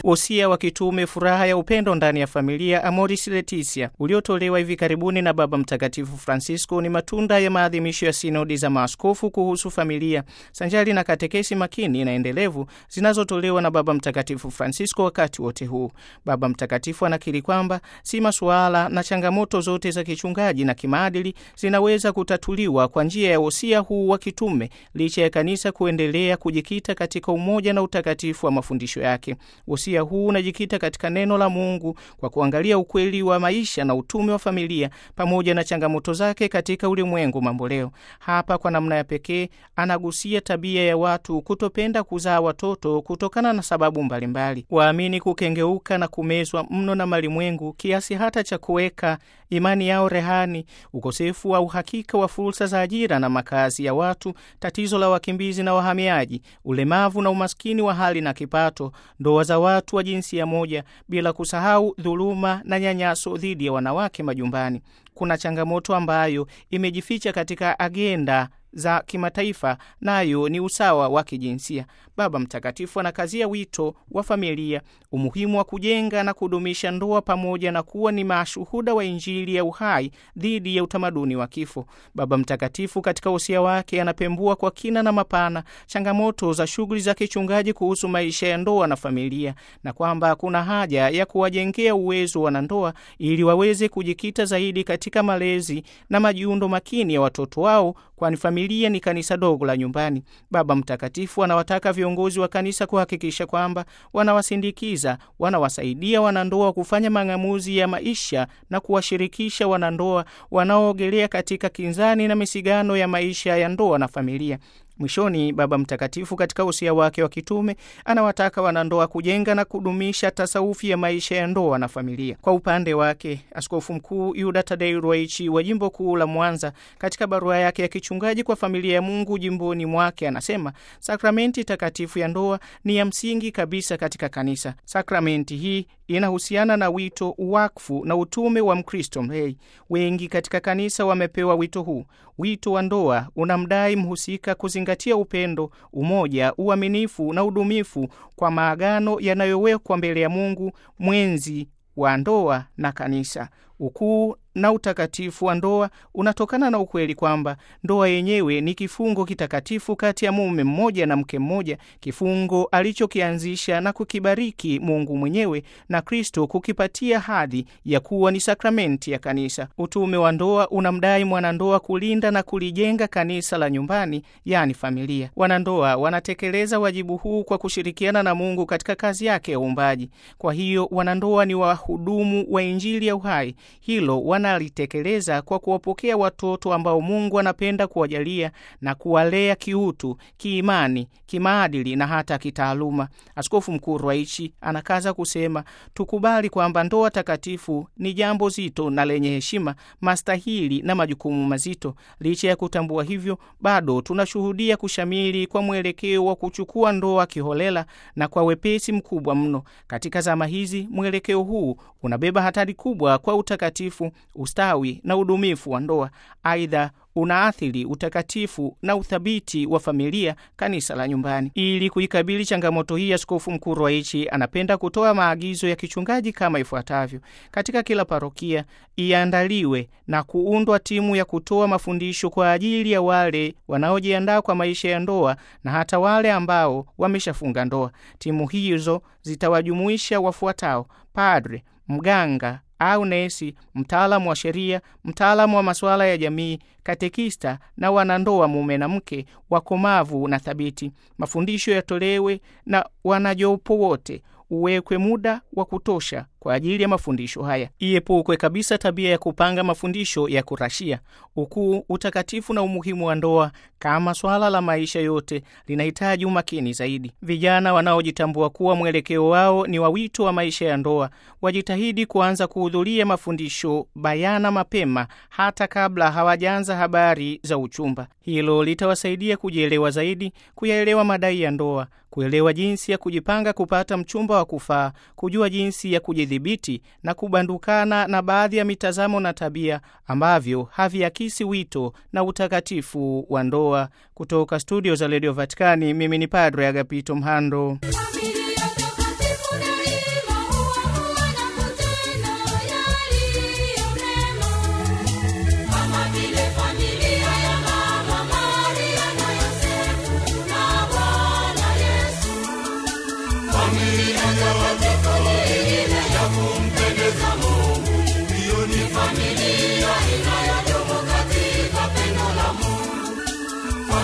wosia wa kitume furaha ya upendo ndani ya familia Amoris Laetitia uliotolewa hivi karibuni na Baba Mtakatifu Francisco ni matunda ya maadhimisho ya sinodi za maaskofu kuhusu familia sanjari na katekesi makini na endelevu zinazotolewa na Baba Mtakatifu Francisco wakati wote huu. Baba Mtakatifu anakiri kwamba si masuala na changamoto zote za kichungaji na kimaadili zinaweza kutatuliwa kwa njia ya wosia huu wa kitume licha ya kanisa kuendelea kujikita katika umoja na utakatifu wa mafundisho yake. Wosia huu unajikita katika neno la Mungu kwa kuangalia ukweli wa maisha na utume wa familia pamoja na changamoto zake katika ulimwengu mamboleo. Hapa kwa namna ya pekee anagusia tabia ya watu kutopenda kuzaa watoto kutokana na sababu mbalimbali, waamini kukengeuka na kumezwa mno na malimwengu kiasi hata cha kuweka imani yao rehani, ukosefu wa uhakika wa fursa za ajira na makazi ya watu, tatizo la wakimbizi na wahamiaji, ulemavu na umaskini wa hali na kipato, ndoa za watu wa jinsia moja, bila kusahau dhuluma na nyanyaso dhidi ya wanawake majumbani. Kuna changamoto ambayo imejificha katika agenda za kimataifa nayo ni usawa wa kijinsia. Baba Mtakatifu anakazia wito wa familia, umuhimu wa kujenga na kudumisha ndoa pamoja na kuwa ni mashuhuda wa Injili ya uhai dhidi ya utamaduni wa kifo. Baba Mtakatifu katika wosia wake anapembua kwa kina na mapana changamoto za shughuli za kichungaji kuhusu maisha ya ndoa na familia, na kwamba kuna haja ya kuwajengea uwezo wanandoa ili waweze kujikita zaidi katika malezi na majiundo makini ya watoto wao, kwani familia ni kanisa dogo la nyumbani. Baba Mtakatifu anawataka viongozi wa kanisa kuhakikisha kwamba wanawasindikiza, wanawasaidia wanandoa kufanya mang'amuzi ya maisha na kuwashirikisha wanandoa wanaoogelea katika kinzani na misigano ya maisha ya ndoa na familia. Mwishoni, Baba Mtakatifu katika usia wake wa kitume anawataka wanandoa kujenga na kudumisha tasawufi ya maisha ya ndoa na familia. Kwa upande wake, Askofu Mkuu Yuda Tadei Ruwaichi wa jimbo kuu la Mwanza, katika barua yake ya kichungaji kwa familia ya Mungu jimboni mwake, anasema sakramenti takatifu ya ndoa ni ya msingi kabisa katika kanisa. Sakramenti hii inahusiana na wito, uwakfu na utume wa Mkristo mlei. Wengi katika kanisa wamepewa wito huu. Wito wa ndoa unamdai mhusika kuzingatia upendo, umoja, uaminifu na udumifu kwa maagano yanayowekwa mbele ya Mungu mwenzi wa ndoa na kanisa. Ukuu na utakatifu wa ndoa unatokana na ukweli kwamba ndoa yenyewe ni kifungo kitakatifu kati ya mume mmoja na mke mmoja, kifungo alichokianzisha na kukibariki Mungu mwenyewe na Kristo kukipatia hadhi ya kuwa ni sakramenti ya kanisa. Utume wa ndoa unamdai mwanandoa kulinda na kulijenga kanisa la nyumbani, yaani familia. Wanandoa wanatekeleza wajibu huu kwa kushirikiana na Mungu katika kazi yake ya uumbaji. Kwa hiyo wanandoa ni wahudumu wa Injili ya uhai. Hilo wanalitekeleza kwa kuwapokea watoto ambao Mungu anapenda kuwajalia na kuwalea kiutu, kiimani, kimaadili na hata kitaaluma. Askofu Mkuu Ruwaichi anakaza kusema, tukubali kwamba ndoa takatifu ni jambo zito na lenye heshima, mastahili na majukumu mazito. Licha ya kutambua hivyo, bado tunashuhudia kushamili kwa mwelekeo wa kuchukua ndoa kiholela na kwa wepesi mkubwa mno. Katika zama hizi, mwelekeo huu unabeba hatari kubwa kwa utakatifu, ustawi na udumifu wa ndoa. Aidha, unaathiri utakatifu na uthabiti wa familia, kanisa la nyumbani. Ili kuikabili changamoto hii, Askofu Mkuu Ruwaichi anapenda kutoa maagizo ya kichungaji kama ifuatavyo: katika kila parokia iandaliwe na kuundwa timu ya kutoa mafundisho kwa ajili ya wale wanaojiandaa kwa maisha ya ndoa na hata wale ambao wameshafunga ndoa. Timu hizo zitawajumuisha wafuatao: padre, mganga au nesi, mtaalamu wa sheria, mtaalamu wa masuala ya jamii, katekista na wanandoa mume na mke wakomavu na thabiti. Mafundisho yatolewe na wanajopo wote. Uwekwe muda wa kutosha kwa ajili ya mafundisho haya. Iepukwe kabisa tabia ya kupanga mafundisho ya kurashia. Ukuu, utakatifu na umuhimu wa ndoa kama swala la maisha yote linahitaji umakini zaidi. Vijana wanaojitambua kuwa mwelekeo wao ni wa wito wa maisha ya ndoa wajitahidi kuanza kuhudhuria mafundisho bayana mapema, hata kabla hawajaanza habari za uchumba. Hilo litawasaidia kujielewa zaidi, kuyaelewa madai ya ndoa, kuelewa jinsi ya kujipanga kupata mchumba wa kufaa, kujua jinsi ya kujidhibiti na kubandukana na baadhi ya mitazamo na tabia ambavyo haviakisi wito na utakatifu wa ndoa. Kutoka studio za redio Vatikani, mimi ni Padre Agapito Mhando. Familia takatifu na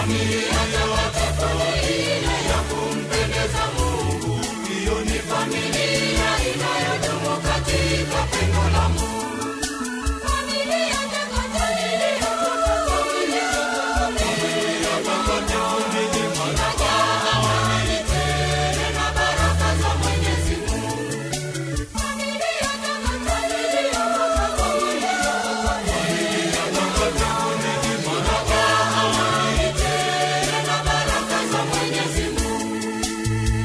Familia takatifu ni ile ya kumpendeza Mungu. Hiyo ni familia inayodumu katika pendo la Mungu. Familia takatifu inajaa amani tele na baraka za Mwenyezi Mungu. Familia na baraka za Mwenyezi Mungu.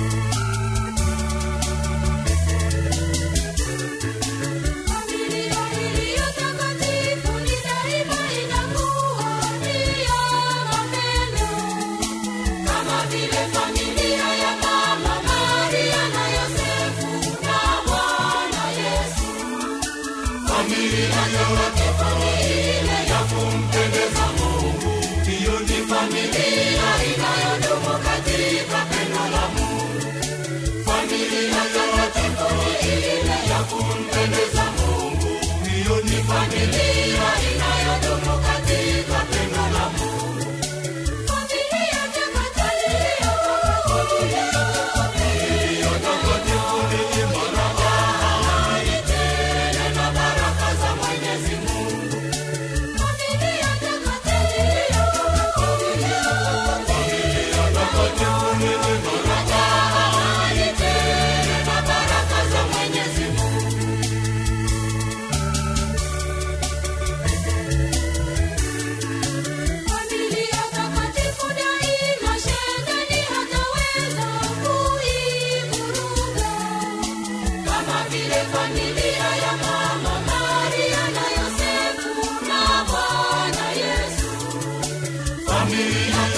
Familia iliyo takatifu ni daima inakuwa ni ya mapendo, kama vile familia ya Mama Maria na Yosefu na Bwana Yesu. Familia takatifu ni ile ya kumpendeza Mungu. Hiyo ni familia inayodumu katika pendo la Mungu. Familia takatifu ni ile ya kumpendeza Mungu. Hiyo ni familia inayodumu katika pendo la Mungu. Familia takatifu ni baraka, amani tele na baraka za Mwenyezi Mungu. Familia takatifu ni baraka, amani tele na baraka za Mwenyezi Mungu. Familia takatifu daima shetani hataweza kuivuruga, kama vile familia ya Mama Maria na Yosefu na Bwana Yesu. Familia